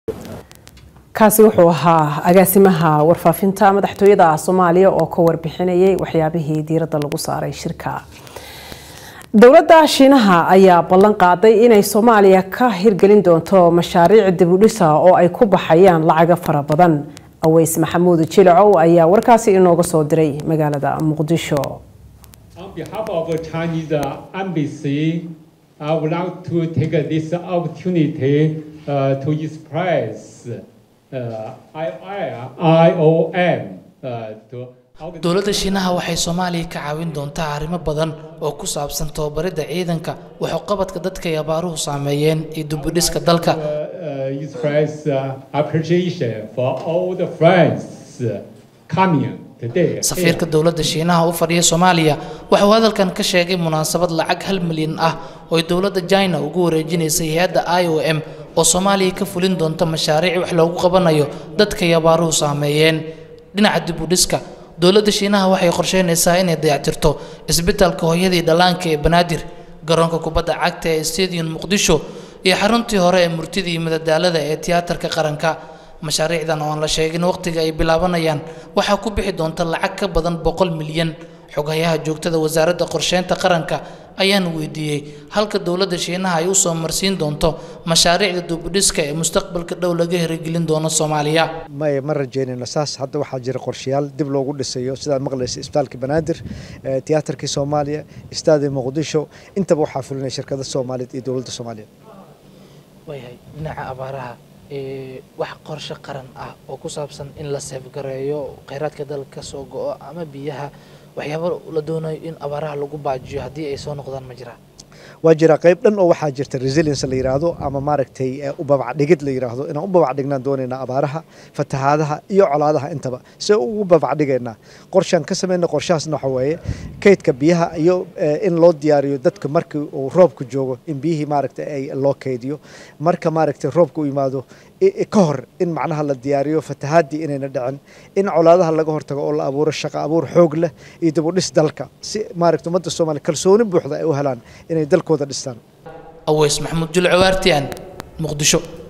kaasi wuxuu ahaa agaasimaha warfaafinta madaxtooyada soomaaliya oo ka warbixinayay waxyaabihii diiradda lagu saaray shirka dowladda shiinaha ayaa ballan qaaday inay soomaaliya ka hirgelin doonto mashaariic dibudhisa oo ay ku baxayaan lacaga fara badan aweys maxamuud jilacow ayaa warkaasi inooga soo diray magaalada muqdisho On behalf of Chinese embassy, I would like to take this opportunity uh, to express uh, IOM uh, to dowladda shiinaha waxay soomaaliya ka caawin doontaa arrimo badan oo ku saabsan tababaridda ciidanka waxuqabadka dadka ay abaaruhu saameeyeen iyo dubudhiska dalka uh, express uh, appreciation for all the friends coming today. safiirka dowladda shiinaha u fadhiya soomaaliya waxuu hadalkan ka sheegay munaasabad lacag hal milyan ah oo ay dowladda china ugu wareejinaysay hay-adda i o m oo soomaaliya ka fulin doonta mashaariic wax loogu qabanayo dadka ay abaaruhu saameeyeen dhinaca dibudhiska dowladda shiinaha waxay qorsheynaysaa inay dayactirto isbitaalka hooyadii dhallaanka ee banaadir garoonka kubadda cagta ee stadium muqdisho iyo xaruntii hore ee murtida iyo madadaalada ee tiyaatarka qaranka mashaariicdan oo aan la sheegin waqtiga ay bilaabanayaan waxaa ku bixi doonta lacag ka badan boqol milyan xogayaha joogtada wasaaradda qorsheynta qaranka ayaan weydiiyey halka dowladda shiinaha ay u soo marsiin doonto mashaariicda dubudhiska ee mustaqbalka dhow laga hirgelin doono soomaaliya may ma rajeynayno saas hadda waxaa jira qorshayaal dib loogu dhisayo sidaad maqlaysa isbitaalka banaadir tiyaatarkii soomaaliya istaadi muqdisho intaba waxaa fulinaya shirkada soomaaliyeed iyo dowladda soomaaliyeed waayahay dhinaca abaaraha wax qorshe qaran ah oo ku saabsan in la seefgareeyo kheyraadka dalka soo go-o ama biyaha waxyaaba la doonayo in abaaraha lagu baajiyo haddii ay soo noqdaan ma jiraa waa jira qayb dhan oo waxaa jirta resilience la yiraahdo ama maaragtay u babacdhigid la yiraahdo inaan u babacdhignaan doonaynaa abaaraha fatahaadaha iyo colaadaha intaba se ugu babacdhigaynaa qorshaan ka samayna qorshahaasna waxa weeye kaydka biyaha iyo in loo diyaariyo dadka markii uu roobku joogo in biyihii maaragtay ay loo kaydiyo marka maaragtay roobka u yimaado ka hor in macnaha la diyaariyo fatahaadii inayna dhicin in colaadaha laga hortago oo la abuuro shaqo abuur xoog leh iyo dib u dhis dalka si maaragtay ummadda soomaaliya kalsooni buuxda ay u helaan inay dalkooda dhistaan aweys maxamuud julco waartiyan muqdisho